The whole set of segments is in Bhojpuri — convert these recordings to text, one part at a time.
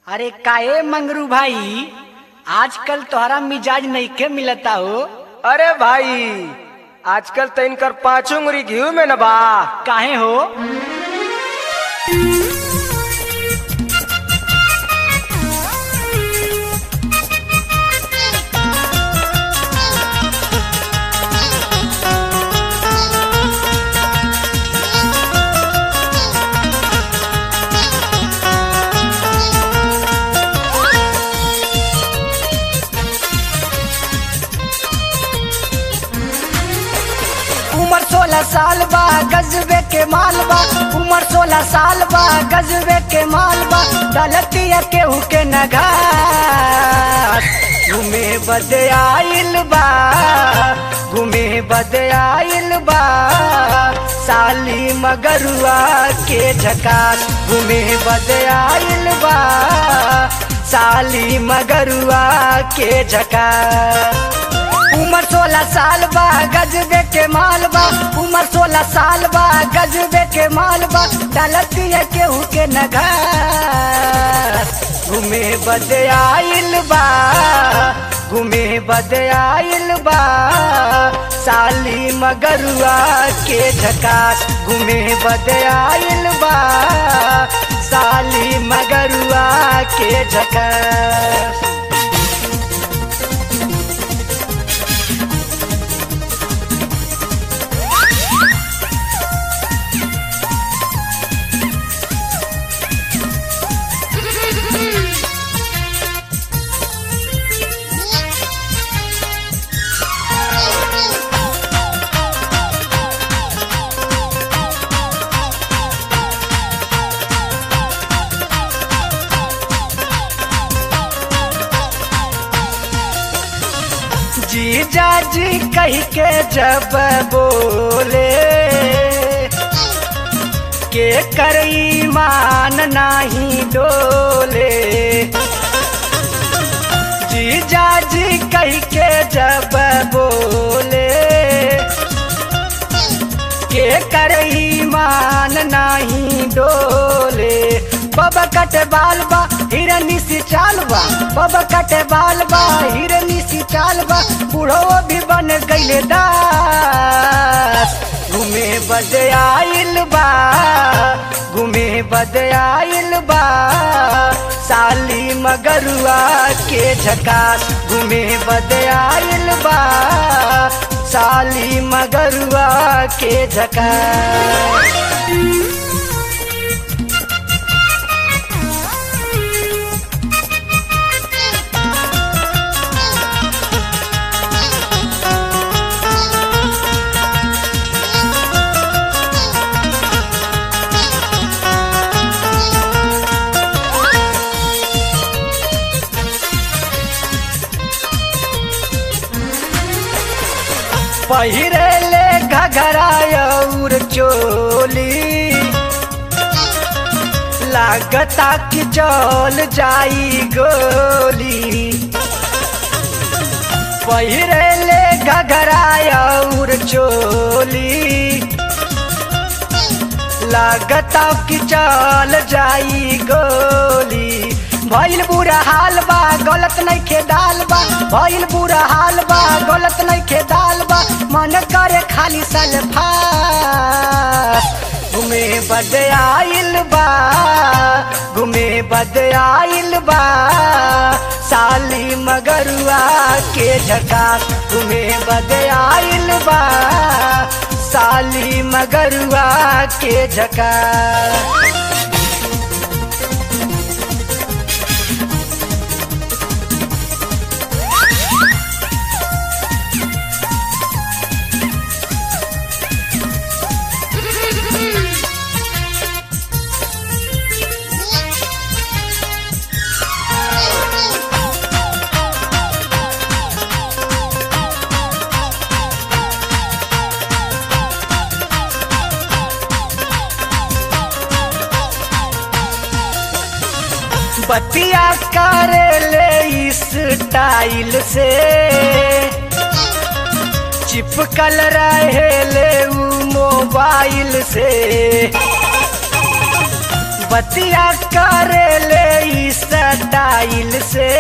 अरे काहे मंगरू भाई आजकल तोहरा मिजाज नइखे मिलता हो अरे भाई आजकल तो इनकर पांचों उंगली घी में न बा काहे हो उम्र सोलह साल बा गजबे के माल बा उम्र सोलह साल बा गजबे के माल बा दलतिया केहू के नगार घूमे बदे आइल बा घूमे बदे आइल बा साली मगरुआ के झकास घूमे बदे आइल बा साली मगरुआ के झकास उम्र सोलह साल बा गजबे के माल बा उम्र सोलह साल बा गजबे के माल बा डालती है केहू के नगर घूमे बदे आइल बा घूमे बदे आइल बा साली मगरुआ के झकास घूमे बदे आइल बा साली मगरुआ के झकास जीजा जी कह के जब बोले के कर ईमान नाही डोले जीजा जी कह के जब बोले के कर ईमान नाही डोले बाबा कटे बाल बा हिरनी सी चाल बा बाबा कटे बाल बा हिरनी सी चाल बा बूढ़ो भी बन गईले दास घूमे बदे आइल बा घूमे बदे आइल बा साली मगरुआ के झकास घूमे बदे आइल बा साली मगरुआ के झकास पहिरे ले घघरा और चोली लागता कि चल जाई गोली पहिरे ले घघरा और चोली लागता कि चल जाई गोली भइल बुरा हाल बा गलत नहीं खे दाल बा भइल बुरा हाल बा गलत नहीं खे दाल बा मन करे खाली सलफा घूमे बद आइल बा घूमे बद आइल बा साली मगरुआ के झकास घूमे बद आइल बा साली मगरुआ के झकास बतिया करे ले इस टाइल से चिपकल रहे ले उ मोबाइल से बतिया करे ले ई स्टाइल से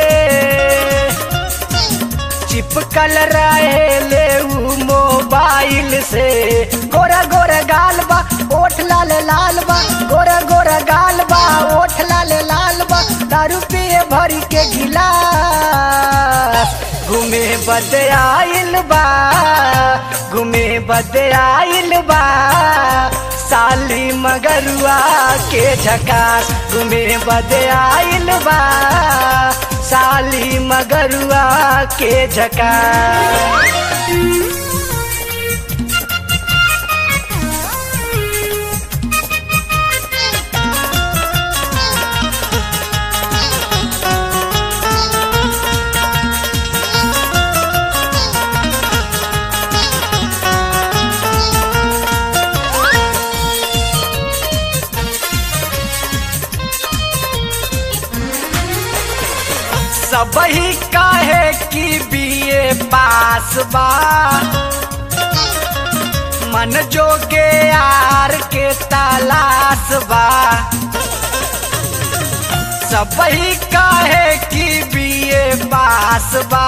चिपकल रहे ले उ मोबाइल से गोरा गोरा गाल बा ओठ लाल लाल बा गोरा गोरा गाल बा ओठ लाल लाल बा दारू पिए भरी के गिलास घूमे बदे आइल बा घूमे बदे आइल बा साली मगरुआ के झकास घूमे बदे आइल बा साली मगरुआ के झकास सबही काहे की बीए पास बा मन जोगे यार के तलाश बा सबही काहे की बीए पास बा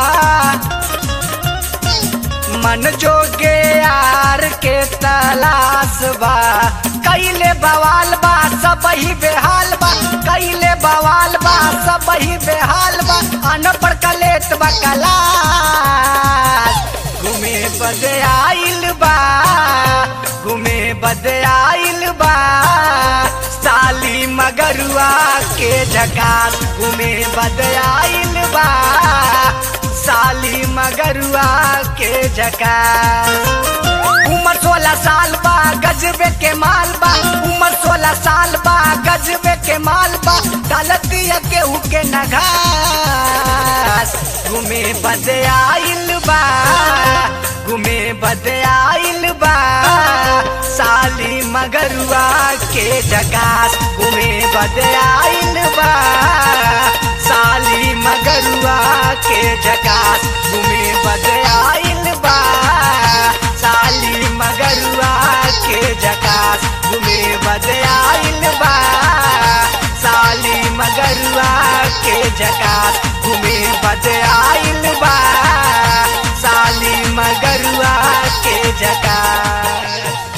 मन जोगे यार के तलाश बा कैले बवाल बा सबही बेहाल बा कैले बवाल बा सबही बेहाल बा अनपढ़ कलेत बा कलास घूमे बदे आइल बा घूमे बदे आइल बा साली मगरुआ के झकास घूमे बदे आइल बा साली मगरुआ के झकास उम्र सोलह साल बा गजबे के माल बा उम्र सोलह साल बा गजबे के माल बा गलती केहू के नघास घूमे बदे आइल बा घूमे बदे आइल बा साली मगरुआ के जगास घूमे बदे आइल बा साली मगरुआ के जगास घूमे बदे आइल बा साली मगरुआ के जकास घूमे बदे आइल बा साली मगरुआ के जकास घूमे बदे आइल बा साली मगरुआ के जकास